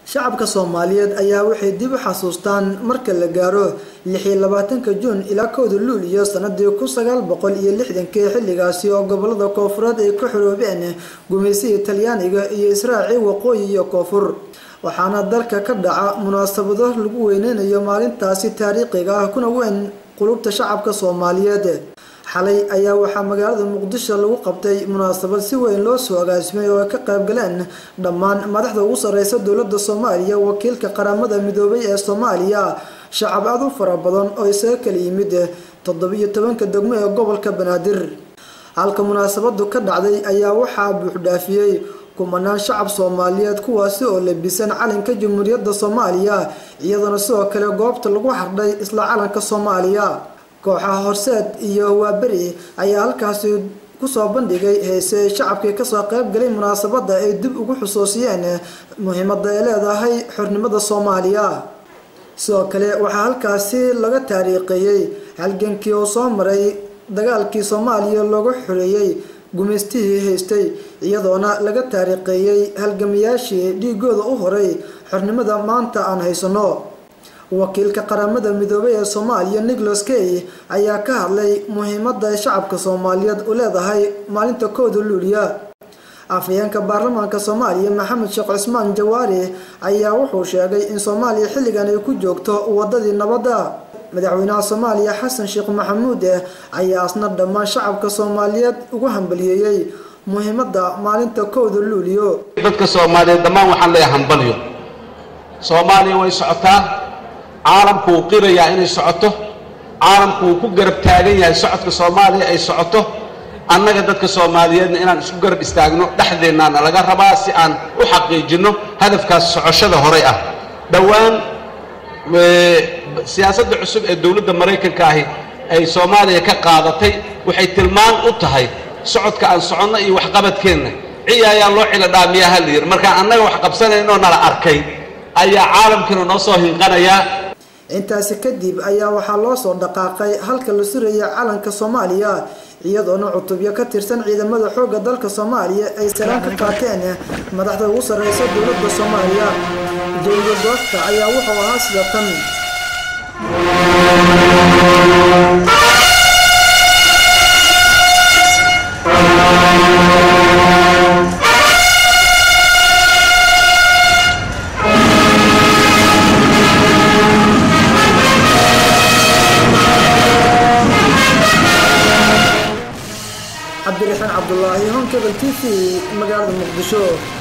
shacabka soomaaliyeed ayaa waxay dib u xasuustaan marka la gaaro lixiyo labaatanka juun ilaa kowda luuliyo sanadii kun sagaal boqol iyo lixdankii xilligaasi oo gobolada koofureed ay ka xoroobeen gumaysigii talyaaniga iyo israaci waqooyi iyo koonfur waxaana dalka ka dhaca munaasabado lagu weyneynayo maalintaasi taariikhiga ah kuna weyn qulubta shacabka soomaaliyeed xalay ayaa waxaa magaalada muqdisho lagu qabtay munaasabad si weyn loo soo agaasimay oo ay ka qayb galeen dhammaan madaxda ugu sareysa dowladda soomaaliya wakiilka qaramada midoobay ee soomaaliya shacab aad u fara badan oo isaga kala yimid toddobiyo tobanka degmo ee gobolka banaadir halka munaasabadu ka dhacday ayaa waxaa buuxdhaafiyey kumanaan shacab soomaaliyeed kuwaasi oo labisan calanka jamhuuriyadda soomaaliya iyadoona sidoo kale goobta lagu xardhay isla calanka soomaaliya kooxaha horseed iyo waaberi ayaa halkaasi kusoo bandhigay heese shacabkii kasoo qayb galay munaasabada ay dib ugu xusuusiyeen muhiimada ay leedahay xornimada soomaaliya sidoo kale waxaa halkaasi laga taariikheeyey halgankii uu soo maray dagaalkii soomaaliya looga xoreeyey gumaystihii haystay iyadoona laga taariikheeyey halgamayaashii dhiigooda u horay xornimada maanta aan haysano wakiilka qaramada midoobay ee soomaaliya nicholas kay ayaa ka hadlay muhiimada ay shacabka soomaaliyeed u leedahay maalinta kowda luuliya afhayeenka baarlamaanka soomaaliya maxamed sheekh cismaan jawaari ayaa wuxuu sheegay in soomaaliya xilligan ay ku joogto wadadii nabadda madaxweynaha soomaaliya xasan sheekh maxamuud ayaa asna dhammaan shacabka soomaaliyeed ugu hambaliyeeyey muhiimada maalinta kowda luuliyo dadka soomaaliyeed dhammaan waxaan leeyahay hambalyo soomaaliya way socotaa caalamku wuu qirayaa inay socoto caalamku wuu ku garab taagan yahay socodka soomaaliya ay socoto annaga dadka soomaaliyeedna inaan isku garab istaagno dhexdeennaana laga rabaa si aan u xaqiijinno hadafkaas socoshada horay ah dhowaan siyaasadda cusub ee dowladda maraykanka ahi ay soomaaliya ka qaadatay waxay tilmaan u tahay socodka aan soconno iyo waxqabadkeenna ciyaayaan loo cilo dhaamiyaa ha la yidhi markaan annaga wax qabsanaynoo nala arkay ayaa caalamkiina noo soo hinqanayaa intaasi kadib ayaa waxaa loo soo dhaqaaqay halka la suraya calanka soomaaliya iyadoona cutubyo ka tirsan ciidamada xoogga dalka soomaaliya ay salaan ka qaateen madaxda ugu sarreysa dowladda soomaaliya jawiga goobta ayaa wuxuu ahaa sida tan cabdiraxmaan cabdulaahi honkebel t v magaalada muqdisho